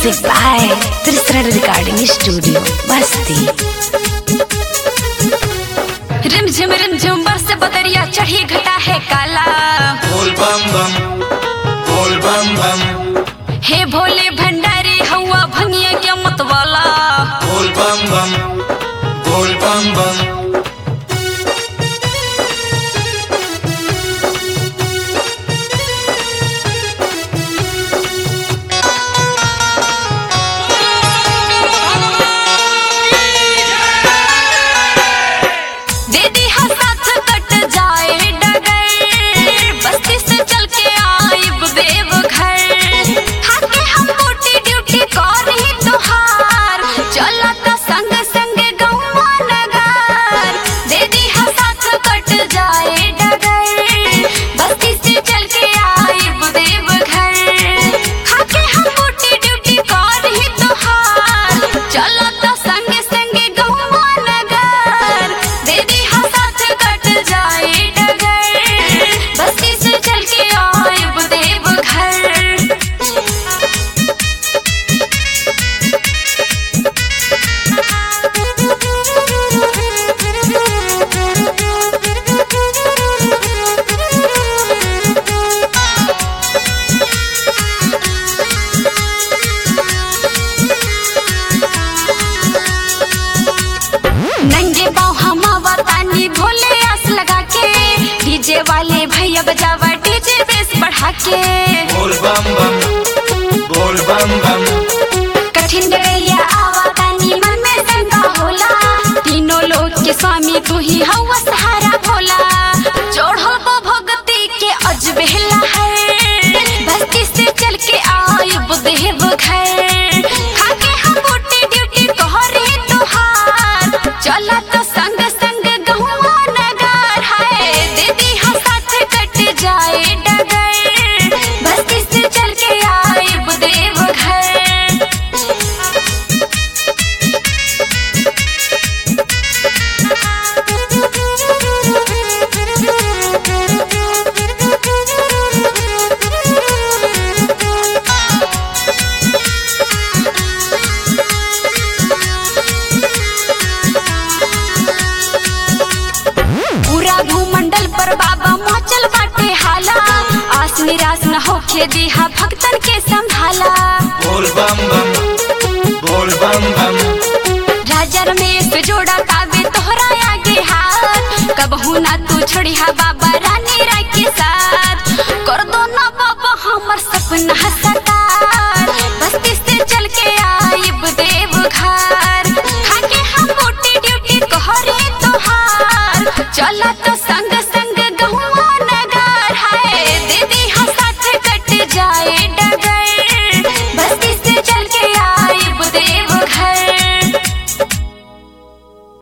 Music by Trisran Recording Studio, Basti. रिमझिम रिमझिम बरस बदरिया चढ़ी घटा है काला बोल बम बम बोल बम बम हे भोले भंडारी हवा भंगिया के मतवाला बोल बम बम बोल बम बम दे दी हा साथ कट जाए डगर बस्ती से चल के आइब देव घर हाके हम मोटी ड्यूटी कर ही तोहार चला त संग संग गौवा नगर दे दी हा साथ कट जाए डगर बस्ती से चल के आइब देव घर हाके हम मोटी ड्यूटी कर ही तोहार चला त संग संग गौवा नगर दे दी हा साथ कट जाए डगर बस्ती से चल के आइब देव घर नंगे पाँव हम तानी भोले आस लगा के डीजे वाले भैया बजावा डीजे बेस बढ़ा के बोल बम बम बोल बम बम कठिन डगैया आवा तानी मन में शंका होला तीनों लोग के स्वामी तू ही हवा सहारा भोला जोड़ो वो भगती के अजबेला है बस्ती से चल के आयुब देव घर खाके हम बूटी ड्यूटी तोहरे तुहार चला तो संग संग गहुआ नगर है दीदी हम साथ कट जाए डगर बस्ती से चल के आयुब देव घर पूरा भूमंडल पर बाबा मचल बाटे हाला आस निराश न होखे दिहा भक्तन के संभाला बोल बम बम बोल बम बम राजा रमेश जोड़ा तावे तोहरा आगे हाथ कबहू ना तू छोड़िहा बाबा रानी राय के साथ कर दो ना बाबा हमर सपना सता